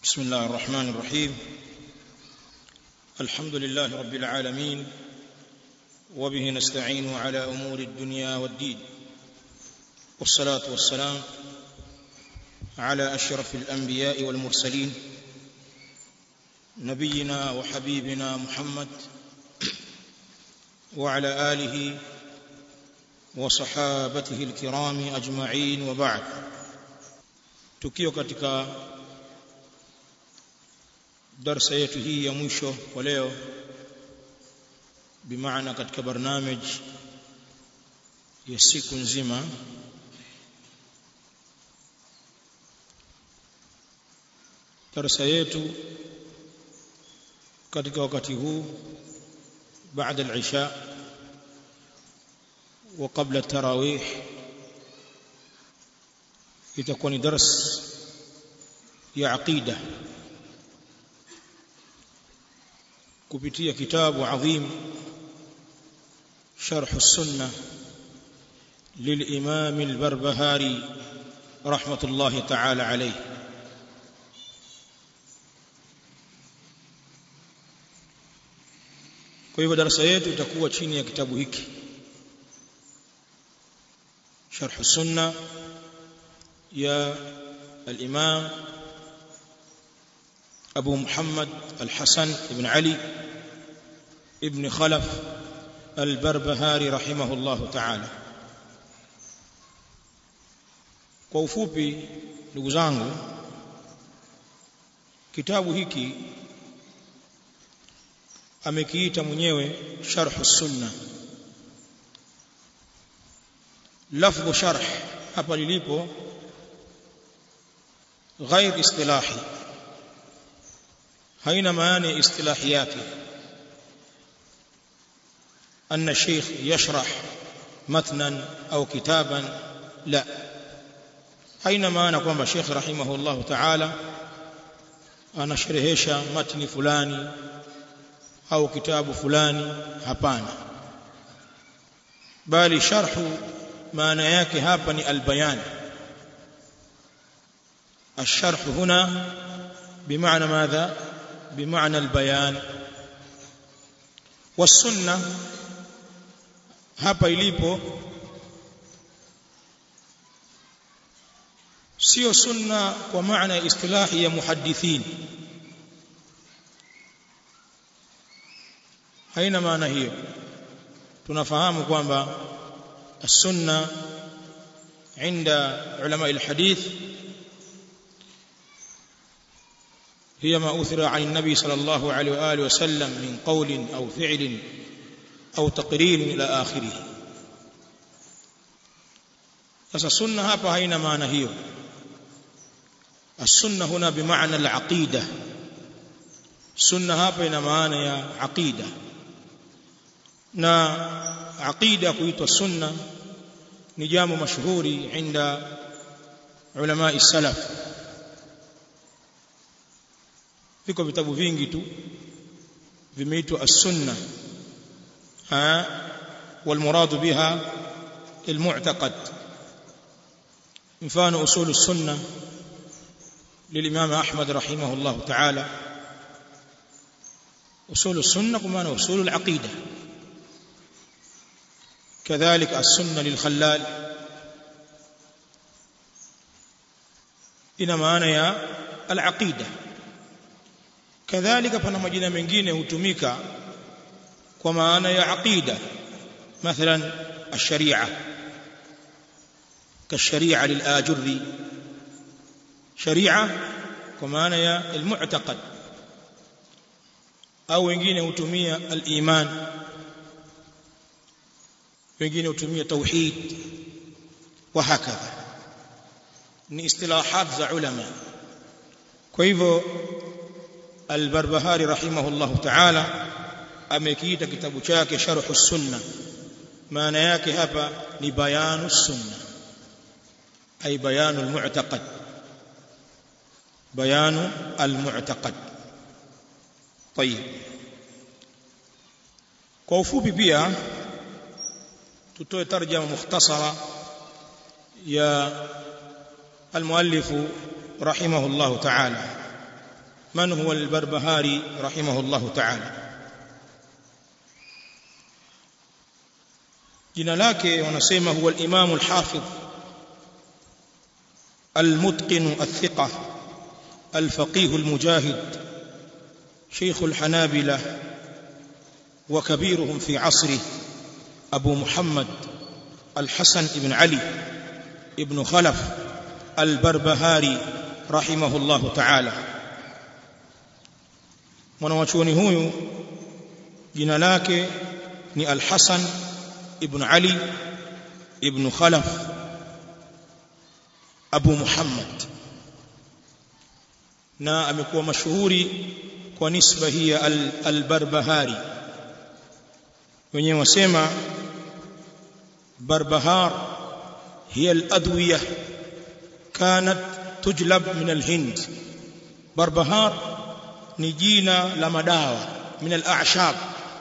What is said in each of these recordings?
بسم الله الرحمن الرحيم الحمد لله رب العالمين وبه نستعين على امور الدنيا والدين والصلاه والسلام على اشرف الانبياء والمرسلين نبينا وحبيبنا محمد وعلى اله وصحابته الكرام اجمعين وبعد tukio katika darsa yetu hii ya mwisho kwa leo bimaana katika barnamij ya siku nzima darsa yetu katika wakati huu بعد العشاء وقبل التراويح itakuwa ni dars ya aqida kupitia kitabu adhim sharh السنه للامام البربهاري رحمه الله تعالى عليه kwa hivyo darasa yetu itakuwa chini ya kitabu hiki sharh السنه يا الإمام أبو محمد الحسن بن علي ابن خلف البربهاري رحمه الله تعالى kwa ufupi ndugu zangu kitabu hiki amekiita mwenyewe sharh sunna lafdhu sharh hapa lilipo غير اصطلاحي هين معاني اصطلاحياته أن الشيخ يشرح متنا أو كتابا لا هين معنى كما الشيخ رحمه الله تعالى أنا شرهش متن فلاني أو كتاب فلاني هبانا بل شرح معنى yake hapa ni albayan الشرح هنا بمعنى ماذا بمعنى البيان والسنه hapa ilipo sio sunna kwa maana ya istilahi ya muhaddithin haina maana hiyo tunafahamu kwamba السنه عند علماء الحديث هي ما أثر عن النبي صلى الله عليه وآله وسلم من قول أو فعل أو تقرير إلى آخره sasa sunna hapa haina maana hiyo السنه هنا بمعنى العقيده sunna hapa ina maana ya aqida na aqida kuitwa sunna ni jambo mashuhuri inda ulama salaf viko vitabu vingi tu vimeitwa as-sunna ha والمراد بها المعتقد مفان اصول السنه للامام احمد رحمه الله تعالى اصول السنه كما اصول العقيده كذلك السنه للخلال ina maana ya al-aqida kadhalika pana majina mengine hutumika kwa maana ya aqida mathalan ash-sharia كالشريعه للاجري شريعه kwa maana ya al-mu'taqad au wengine hutumia al-iman wengine hutumia tauhid wa hakadha ni istilahat za ulama kwa hivyo Al-Barbahari rahimahullahu ta'ala amekiita kitabu chake Sharh sunna maana yake hapa ni bayanu sunna ay bayanu al-mu'taqad bayanu al-mu'taqad طيب kwa ufupi pia tutoe tarjama mukhtasara ya المؤلف رحمه الله تعالى من هو البربهاري رحمه الله تعالى jina lake wanasema huwa al-Imam al-Hafidh al-Mutqin al-Thiqa al-Faqih al-Mujahid شيخ الحنابلة وكبيرهم في عصره أبو محمد الحسن بن علي ابن خلف البربهاري رحمه الله تعالى mwanawachuoni huyu jina lake ni Al-Hasan ibn Ali ibn Khalaf Abu Muhammad na amekuwa mashuhuri kwa nisba hii ya al-Barbahari wenyewe wasema Barbahar hiya al-adwiya kanat tujlab min al-Hind Barbahar ni jina la madawa min al-a'shab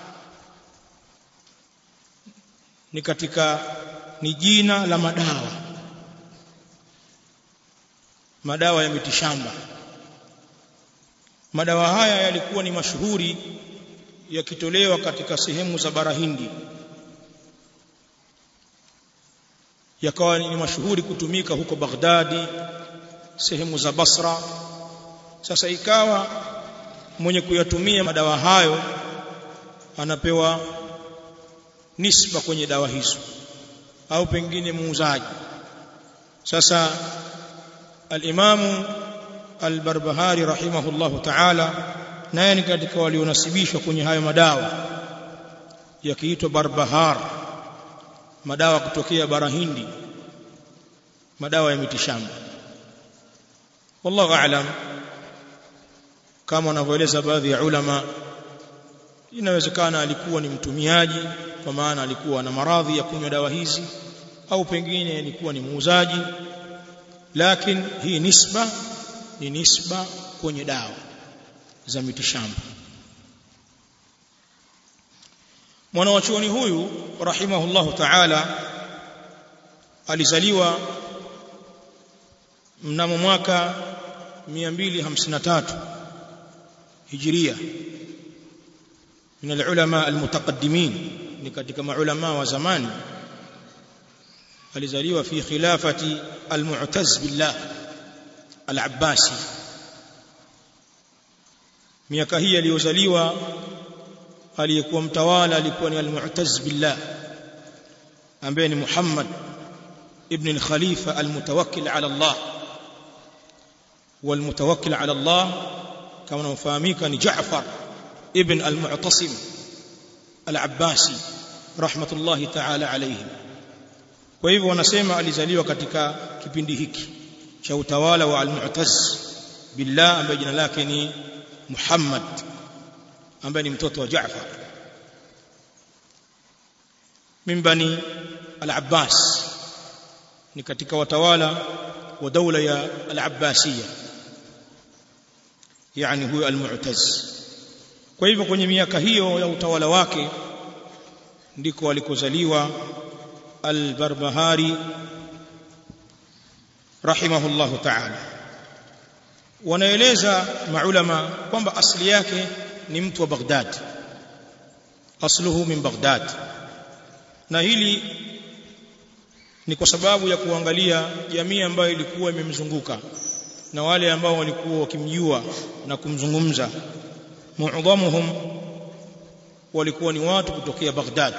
ni katika ni jina la madawa madawa ya mitishamba madawa haya yalikuwa ni mashuhuri yakitolewa katika sehemu za bara Hindi yakawa ni mashuhuri kutumika huko Baghdadi sehemu za Basra sasa ikawa mwenye kuyatumia madawa hayo anapewa nisba kwenye dawa hizo au pengine muuzaji sasa al-Imamu al-Barbahari rahimahullahu ta'ala naye ni katika walionasibishwa kwenye hayo madawa yakiitwa Barbahar madawa kutokea bara Hindi madawa ya mitishamba wallahu a'lam kama wanavyoeleza baadhi ya ulama inawezekana alikuwa ni mtumiaji kwa maana alikuwa na maradhi ya kunywa dawa hizi au pengine alikuwa ni muuzaji lakini hii nisba ni nisba kwenye dawa za mitishamba mwanawachuoni huyu rahimahullahu ta'ala alizaliwa mnamo mwaka 253 hijiria من العلماء المتقدمين ni katika maulama wa zamani alizaliwa fi khilafati al-Mu'taz billah al-Abbasi miaka hii aliyozaliwa aliyekuwa mtawala alikuwa ni al-Mu'taz billah ambaye ni Muhammad ibn al-Khalifa al-mutawakkil ala Allah والمتوكل على الله كما نفهميك ni Jaafar ibn al-Mu'tasim al-Abbasi rahmatullahi ta'ala alayhim kwa hivyo wanasema alizaliwa katika kipindi hiki cha utawala wa al-Mu'taz billah ambaye jina lake ni Muhammad ambaye ni mtoto wa Jaafar min bani al-Abbas ni katika watawala wa daula ya al-Abbasiyya yani huyo al-Mu'taz kwa hivyo kwenye miaka hiyo ya utawala wake ndiko alikozaliwa al-Barbahari rahimahullahu ta'ala wanaeleza maulama kwamba asili yake ni mtu wa Baghdad asluhu min Baghdad na hili ni kwa sababu ya kuangalia jamii ambayo ilikuwa imemzunguka na wale ambao walikuwa wakimjua na kumzungumza muadhamuhum walikuwa ni watu kutokea Baghdad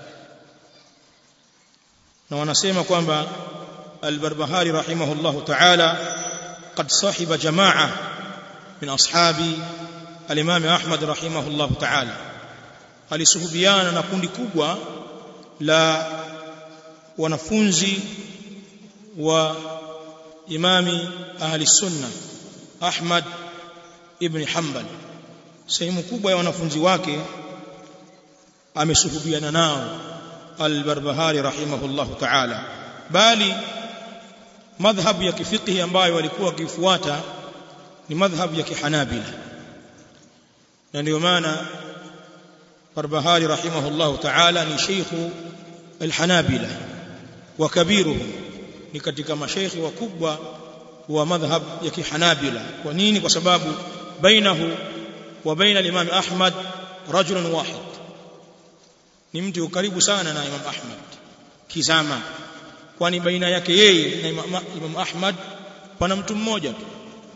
na wanasema kwamba al-Barbahari rahimahullahu ta'ala قد صاحب جماعة من أصحاب الإمام أحمد رحمه الله تعالى alisuhubiana na kundi kubwa la wanafunzi wa imami ahli sunna Ahmad ibn Hanbal sehemu kubwa ya wanafunzi wake amesuhubiana nao al-Barbahari rahimahullahu ta'ala bali madhhabu ya kifiqhi ambayo walikuwa wakifuata ni madhhabu ya kihanabila na ndio maana Barbahari rahimahullahu ta'ala ni sheikhu al-Hanabila wa kabiruhum ni katika mashaikhi wakubwa wa madhhab ya kihanabila kwa nini kwa sababu bainahu wa baina al-imam Ahmad rajulun wahid ni mtu karibu sana na Imam Ahmad kizama kwani baina yake yeye na Imam, Imam Ahmad pana mtu mmoja tu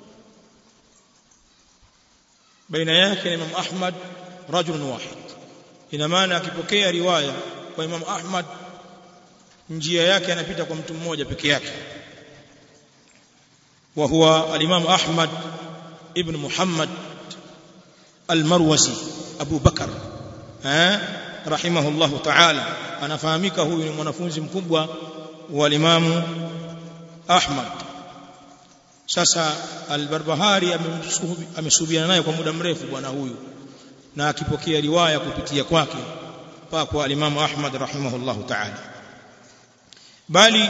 baina yake na Imam Ahmad rajulun wahid ina maana akipokea riwaya kwa Imam Ahmad njia yake anapita kwa mtu mmoja peke yake wa huwa al-Imam Ahmad ibn Muhammad al-Marwazi Abu Bakar eh rahimahullah ta'ala anafahamika huyu ni mwanafunzi mkubwa wa Imam Ahmad sasa al-Barbahari amesuhubiana naye kwa muda mrefu bwana huyu na akipokea riwaya kupitia kwake mpaka kwa al-Imam Ahmad rahimahullah ta'ala bali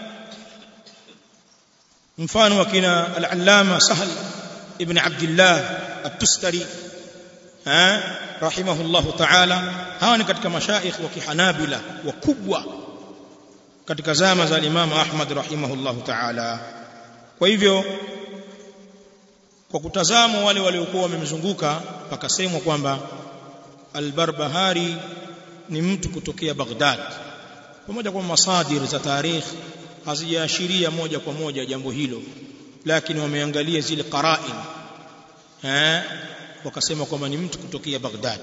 mfano wa kina al-Allama Sahl ibn Abdullah at-Tustari eh rahimahullah ta'ala hawa ni katika mashaikh wa kihanabila wakubwa katika zama za Imam Ahmad rahimahullah ta'ala kwa hivyo kwa kutazama wale waliokuwa wamemzunguka pakasemwa kwamba al-Barbahari ni mtu kutokea Baghdad pamoja kwa masadir za tarikh hazijaashiria moja kwa moja jambo hilo lakini wameangalia zile qara'in eh wakasema kwamba ni mtu kutokea Baghdad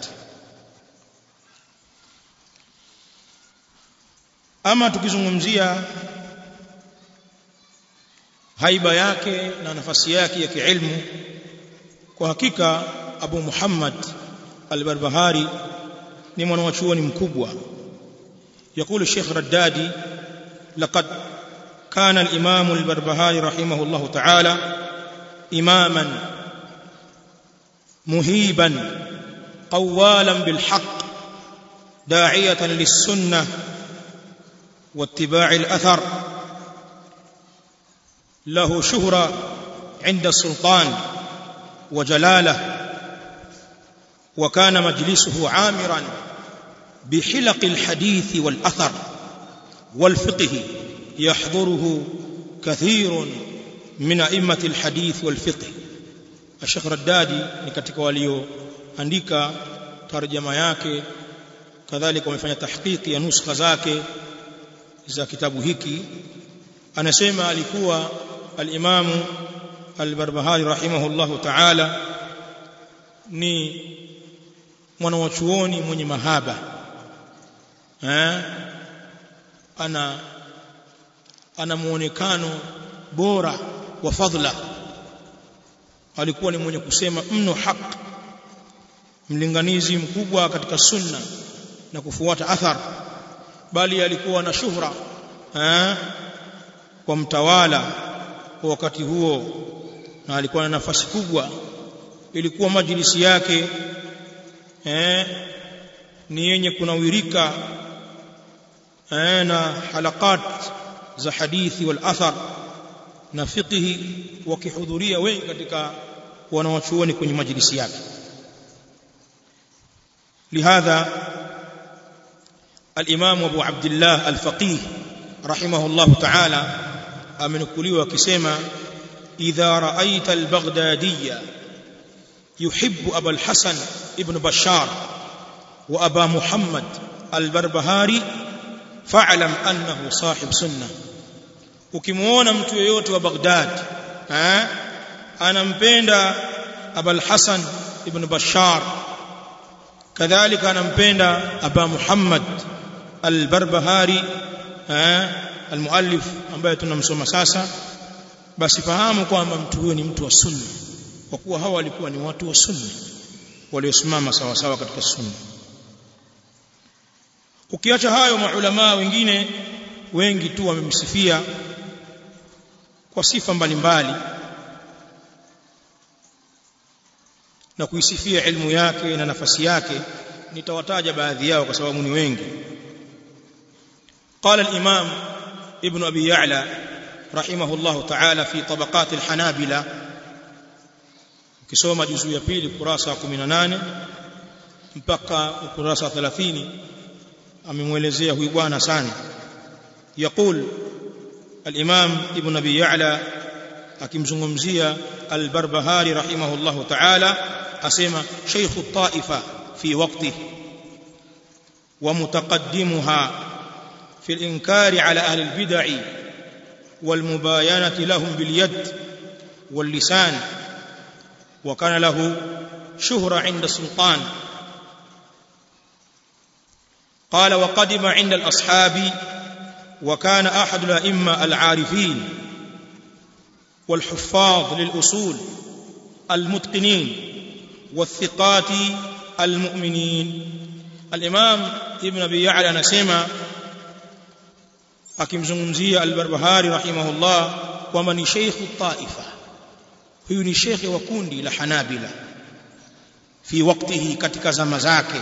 ama tukizungumzia haiba yake na nafasi yake ya kiilmu kwa hakika Abu Muhammad al-Barbahari ni mwanachuoni mkubwa يقول الشيخ ردادي لقد كان الإمام البربهاري رحمه الله تعالى إماما مهيبا قوالا بالحق داعية للسنة واتباع الأثر له شهرة عند السلطان وجلاله وكان مجلسه عامرا بحلق الحديث والأثر والفقه يحضره كثير من أئمة الحديث والفقه الشيخ ردادي ni katika walioandika tarjama yake kadhalika wamefanya tahqiqi ya nuskha zake za kitabu hiki anasema alikuwa al-Imam al-Barbahari rahimahullahu ta'ala ni mwanawachuoni mwenye mahaba eh ana ana muonekano bora wa fadhila alikuwa ni mwenye kusema mno haq mlinganizi mkubwa katika sunna na kufuata athar bali alikuwa na shuhra eh kwa mtawala kwa wakati huo na alikuwa na nafasi kubwa ilikuwa majlisi yake eh ni yenye kunawirika eh na halakat za hadithi wal athar na fiqhi wakihudhuria wengi katika wanawachuoni kwenye majlisi yake لهذا الإمام أبو عبد الله الفقيه رحمه الله تعالى أمنكلي وكسيما إذا رأيت البغدادي يحب أبا الحسن ابن بشار وأبا محمد البربهاري فاعلم أنه صاحب سنة ukimuona mtu yeyote wa Baghdad eh anampenda Abul Hasan ibn Bashar kadhalika anampenda Aba Muhammad al-Barbahari eh al-muallif ambaye tunamsoma sasa basi fahamu kwamba mtu huyo ni mtu wa sunna kwa kuwa hawa walikuwa ni watu wa sunna waliosimama sawa sawa katika sunna ukiacha hayo maulama wengine wengi tu wamemsifia kwa sifa mbalimbali na kuisifia ilmu yake na nafasi yake nitawataja baadhi yao kwa sababu ni wengi قال الإمام ابن أبي يعلى رحمه الله تعالى في طبقات الحنابلة kisoma juzu ya pili kurasa 18 mpaka kurasa 30 amemwelezea huyu bwana sana يقول الإمام ابن أبي يعلى akimzungumzia al-Barbahari rahimahullahu ta'ala asema shaykhu taifa fi waqtihi wa mutaqaddimuha fi al-inkari ala ahli al-bid'ah والمباينة لهم باليد واللسان وكان له شهرة عند السلطان قال وقدم عند الأصحاب وكان أحد الأئمة العارفين والحفاظ للأصول المتقنين والثقات المؤمنين الإمام ابن أبي يعلى نسمى akimzungumzia al-Barbahari rahimahullah kwamba ni sheikhu taifa huyu ni shekhe wa kundi la Hanabila fi waktihi katika zama zake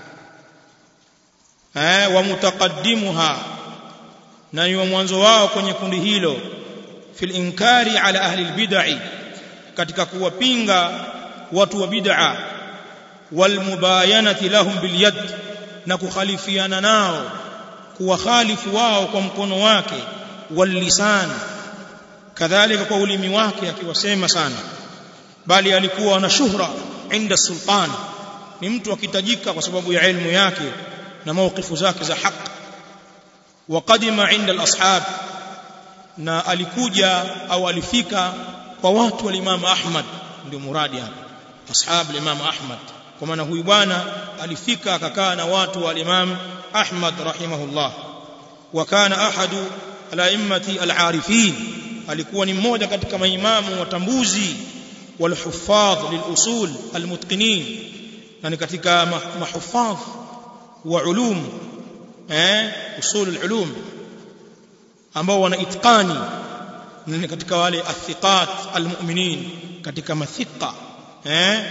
eh wa mutaqaddimuha na ni wa mwanzo wao kwenye kundi hilo fil inkari ala ahli albid'i katika kuwapinga watu wa bid'a wal mubayanati lahum bil yad na kukhalifiana nao kuwakhalifu wao kwa mkono wake wal lisan kadhalika kwa ulimi wake akiwasema sana bali alikuwa na shuhra inda sultan ni mtu akitajika kwa sababu ya elimu yake na mawqifu zake za haki waqadima inda al-ashab na alikuja au alifika kwa watu wa Imam Ahmad ndio muradi hapa ashab al-Imam Ahmad kwa maana huyu bwana alifika akakaa na watu wa Imam Ahmad rahimahullah wa kana ahadu al-a'immati al-arifin alikuwa ni mmoja katika maimamu watambuzi walhuffadh lilusul almutqinin na ni katika mahuffadh wa ulum eh usul alulum ambao wana itqani ni katika wale athiqat almu'minin katika mathiqa eh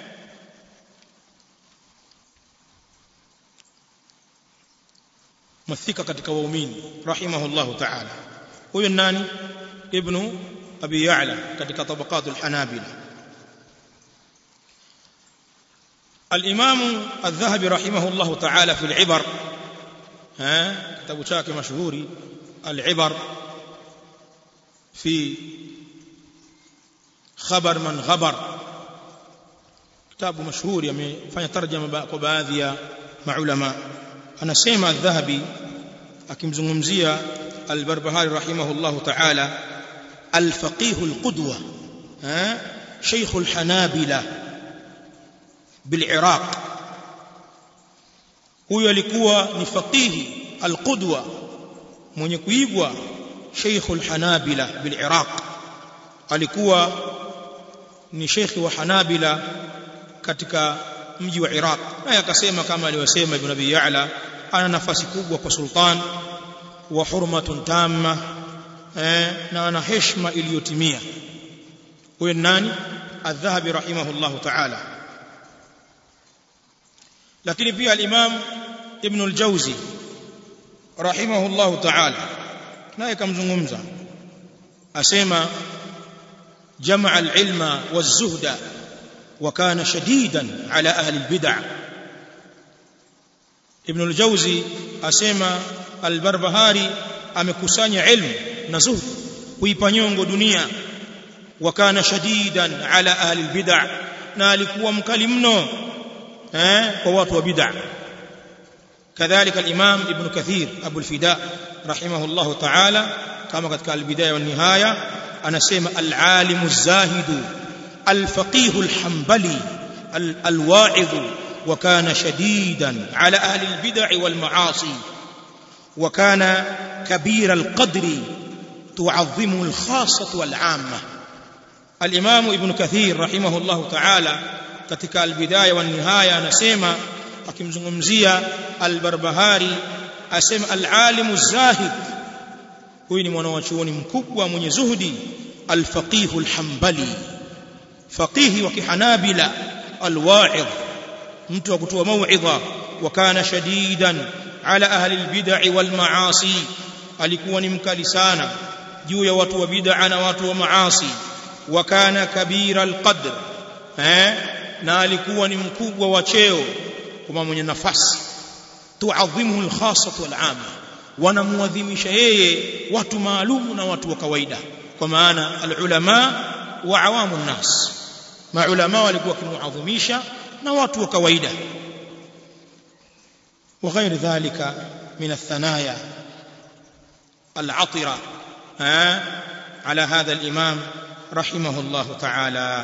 mathika katika waumini rahimahullahu ta'ala huyo nani ابن أبي يعلى كتك طبقات الحنابلة الإمام الذهبي رحمه الله تعالى في العبر ها كتاب شاك مشهور العبر في خبر من غبر كتاب مشهور يمفanya tarjama kwa baadhi ya maulama anasema الذهبي akimzungumzia al-Barbahari rahimahullahu ta'ala الفقيه القدوة ها شيخ الحنابلة بالعراق huyo alikuwa ni faqihi alqudwa mwenye kuigwa sheikh alhanabila biliraq alikuwa ni sheikh wa hanabila katika mji wa iraq naye akasema kama aliyosema ibn abi ya'la ana nafasi kubwa kwa sultan wa hurmatun tamma eh, na ana heshima iliyotimia huyo nani adh-dhahabi rahimahullahu ta'ala lakini pia al-imam ibn al-jawzi rahimahullahu ta'ala naye kamzungumza asema jamaa al-ilma waz-zuhda wa kana shadidan ala ahli al-bid'ah ibn al-jawzi asema al-barbahari amekusanya ilmu na zuhd kuipa nyongo dunia wa kana shadidan ala ahli albid'ah na alikuwa mkali mno eh kwa watu wa bid'ah kadhalika al-imam ibn kathir abu al-fida rahimahullah ta'ala kama katika al-bidaya wa nihaya anasema al-alim az-zahid al-faqih al-hanbali al-wa'idh wa kana shadidan ala ahli al-bid'ah wal-ma'asi wa kana كبير القدر تعظمه الخاصة والعامة الإمام ابن كثير رحمه الله تعالى katika albidaya wa nihaya anasema akimzungumzia albarbahari asema alalimu zahid huyu ni mwanachuoni mkubwa mwenye zuhudi alfaqih alhambali faqihi wa kihanabila alwa'idh mtu wa kutoa mauidha wa kana shadidan ala ahli albid'i wal ma'asi alikuwa ni mkali sana juu ya watu wa bid'a na watu wa maasi wa kana kabira alqadr eh na alikuwa ni mkubwa wa cheo kama mwenye nafasi tuadhimuhu alkhassah wal 'amma wanamuadhimisha yeye watu maalumu na watu wa kawaida kwa maana alulama wa awamu nnas maulama walikuwa kimuadhimisha na watu wa kawaida وغير ذلك من الثنايا العطرة على هذا الإمام رحمه الله تعالى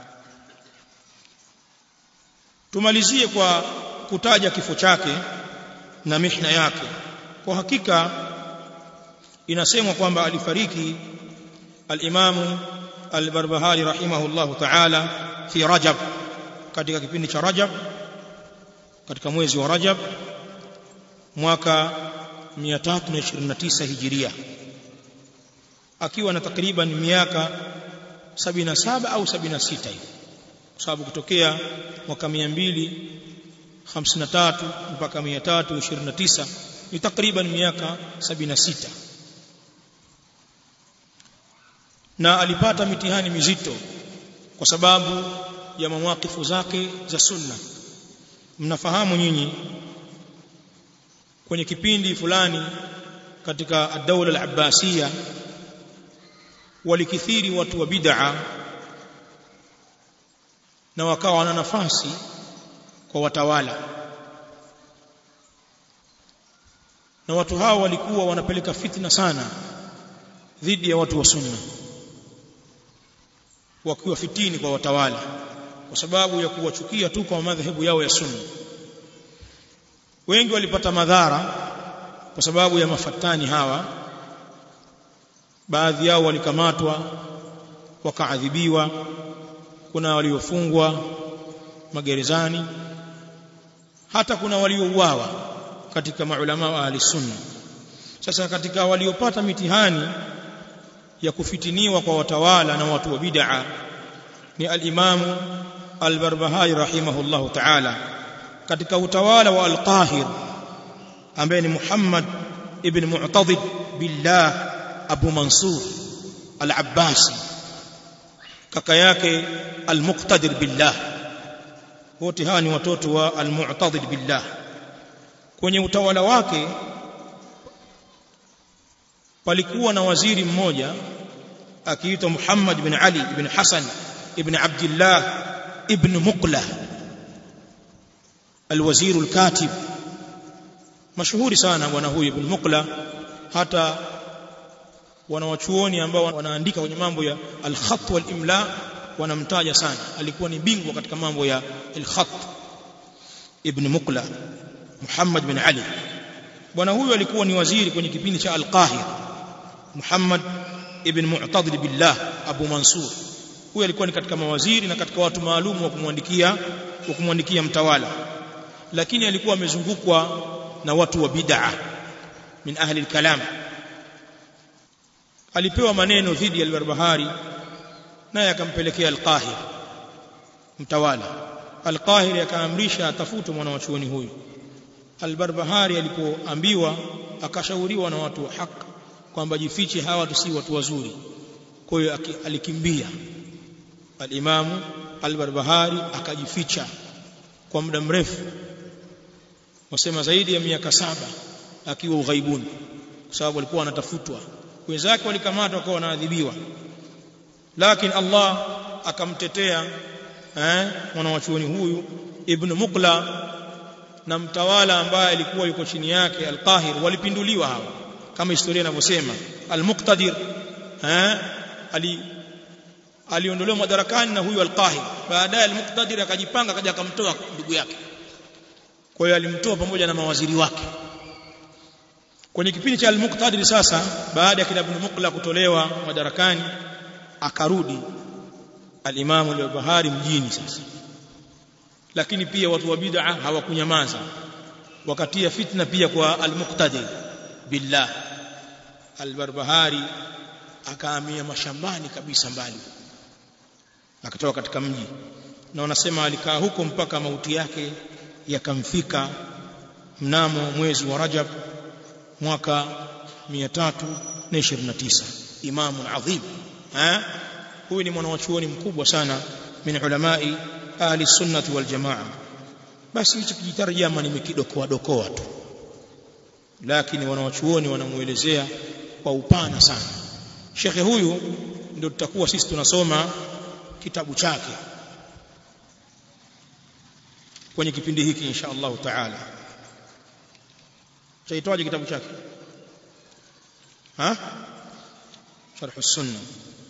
tumalizie kwa kutaja kifo chake na mihna yake kwa hakika inasemwa kwamba alifariki al-Imam al-Barbahari rahimahullahu ta'ala fi Rajab katika kipindi cha Rajab katika mwezi wa Rajab mwaka 329 Hijiria akiwa na takriban miaka 77 au 76 hivi kwa sababu kutokea mwaka 253 mpaka 329 ni takriban miaka 76 na alipata mitihani mizito kwa sababu ya mawakifu zake za sunna mnafahamu nyinyi kwenye kipindi fulani katika ad-dawla al-abbasiyya walikithiri watu wa bid'a na wakawa na nafasi kwa watawala na watu hao walikuwa wanapeleka fitna sana dhidi ya watu wa sunna wakiwa fitini kwa watawala kwa sababu ya kuwachukia tu kwa madhehebu yao ya sunna wengi walipata madhara kwa sababu ya mafatani hawa baadhi yao walikamatwa wakaadhibiwa kuna waliofungwa magerezani hata kuna waliouawa katika maulama wa ahli sunna sasa katika waliopata mitihani ya kufitiniwa kwa watawala na watu wa bid'a ni al-Imam al-Barbahari rahimahullahu ta'ala katika utawala wa al-Qahir ambaye ni Muhammad ibn Mu'tadid billah Abu Mansur al-Abbasi kaka yake al-Muqtadir billah wote hawa ni watoto wa al-Mu'tadid billah kwenye utawala wake palikuwa na waziri mmoja akiitwa Muhammad ibn Ali ibn Hasan ibn Abdullah ibn Muqla الوزير الكاتب mashuhuri sana bwana huyu ibn Muqla hata wanawachuoni ambao wanaandika kwenye mambo ya al-khat wal imla wanamtaja sana alikuwa ni bingwa katika mambo ya al-khat ibn Muqla Muhammad bin Ali bwana huyu alikuwa ni waziri kwenye kipindi cha al-Qahir Muhammad ibn Mu'tadil billah Abu Mansur huyu alikuwa ni katika mawaziri na katika watu maalum wa kumwandikia wa kumwandikia mtawala lakini alikuwa amezungukwa na watu wa bid'a min ahli al-kalam alipewa maneno dhidi ya al-Barbahari naye akampelekea al-Qahir mtawala al-Qahir akaamrisha atafutwe mwana wa chuoni huyu al-Barbahari alipoambiwa akashauriwa na watu wa haki kwamba jifiche hawa tu si watu wazuri kwa hiyo alikimbia al-Imamu al-Barbahari akajificha kwa muda mrefu wasema zaidi ya miaka saba akiwa ughaibuni kwa sababu alikuwa anatafutwa wenzake walikamatwa kwa wanaadhibiwa lakini Allah akamtetea eh mwana wa chuoni huyu ibn Muqla na mtawala ambaye alikuwa yuko chini yake al-Qahir walipinduliwa hawa kama historia inavyosema al-Muqtadir eh ali aliondolewa madarakani na huyu al-Qahir baadaye al-Muqtadir akajipanga akaja akamtoa ndugu yake kwa hiyo alimtoa pamoja na mawaziri wake kwenye kipindi cha al-Muqtadir sasa baada ya kina Ibn Muqla kutolewa madarakani akarudi al-Imam al-Bahari mjini sasa lakini pia watu wa bid'a hawakunyamaza wakatia fitna pia kwa al-Muqtadir billah al-Barbahari akahamia mashambani kabisa mbali akatoka katika mji na wanasema alikaa huko mpaka mauti yake yakamfika mnamo mwezi wa Rajab mwaka 329 imamu adhim eh huyu ni mwanachuoni mkubwa sana min ulamai ahli sunnati wal jamaa basi hicho kijitarjama nimekidokoa dokoa tu lakini wanawachuoni wanamuelezea kwa upana sana shekhe huyu ndio tutakuwa sisi tunasoma kitabu chake kwenye kipindi hiki insha Allah taala chaitwaje kitabu chake ha sharh sunna